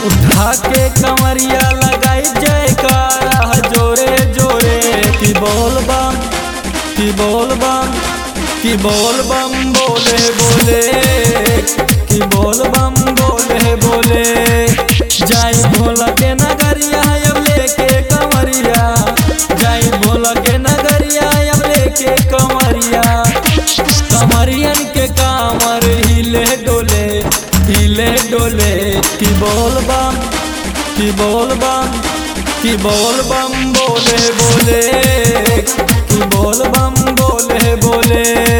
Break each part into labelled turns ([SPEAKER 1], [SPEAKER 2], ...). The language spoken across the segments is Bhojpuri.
[SPEAKER 1] उठा के कमरिया लगाई जयकारा जोरे जोरे की बोल बम की बोल बम की बोल बम बोले बोले की बोल बम बोले बोले जाई भोला के नगरिया अब लेके कमरिया जाई भोला के नगरिया अब लेके कमरिया कमरियन के कामर हिले डोले हिले डोले की बोल बम की बोल बम की बोल बम बोले बोले की बोल बम बोले बोले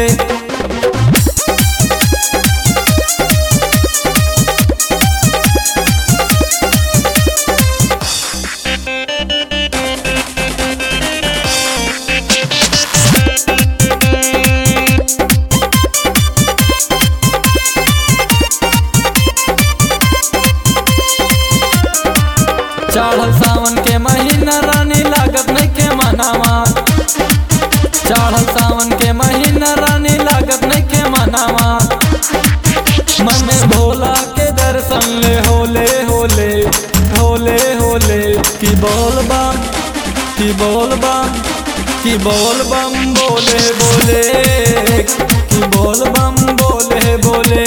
[SPEAKER 1] चढ़ल सावन के महीना रानी लागत नहीं के मनावा चढ़ल सावन के महीना रानी लागत नहीं के मनावा मन में भोला के दर्शन ले होले होले होले होले की बोल बम की बोल बम की बोल बम बोले बोले की बोल बम बोले बोले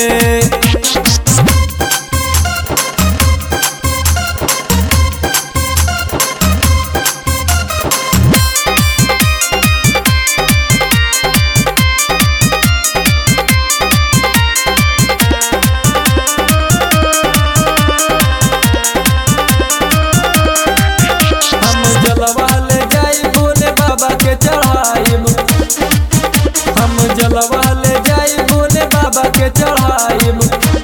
[SPEAKER 1] हम जलवा ले जाई भोले बाबा के चढ़ाइब हम जलवा ले जाई भोले बाबा के चढ़ाइब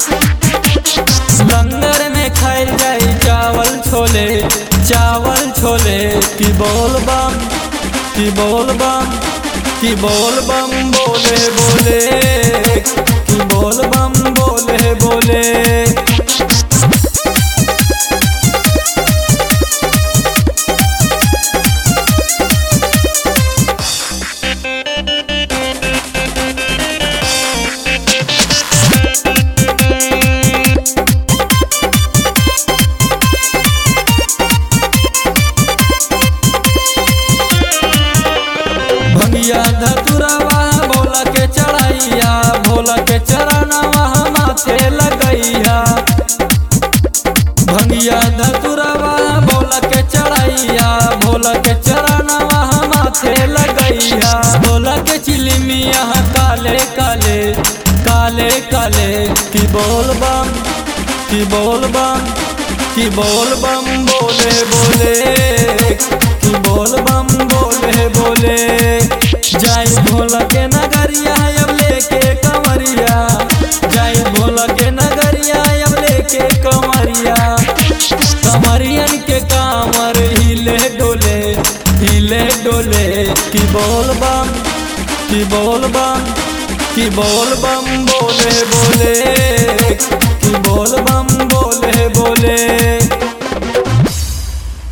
[SPEAKER 1] लंगर में खाइल जाई चावल छोले चावल छोले की बोल बम की बोल बम की बोल बम बोले बोले की बोल बम बोले बोले भंगिया धतुरवा भोला के चढ़ैया भोला के चरणवा माथे लगैया भंगिया धतुरवा भोला के चढ़ैया भोला के चरणवा माथे लगैया भोला के चिलमिया काले काले काले काले की बोल बम की बोल बम की बोल बम बोले बोले की बोल बम बोले बोले जाई भोला के नगरिया अब लेके कमरिया जाई भोला के नगरिया अब लेके कमरिया कमरियन के कामर हिले डोले हिले डोले की बोल बम की बोल बम की बोल बम बोले बोले की बोल बम बोले बोले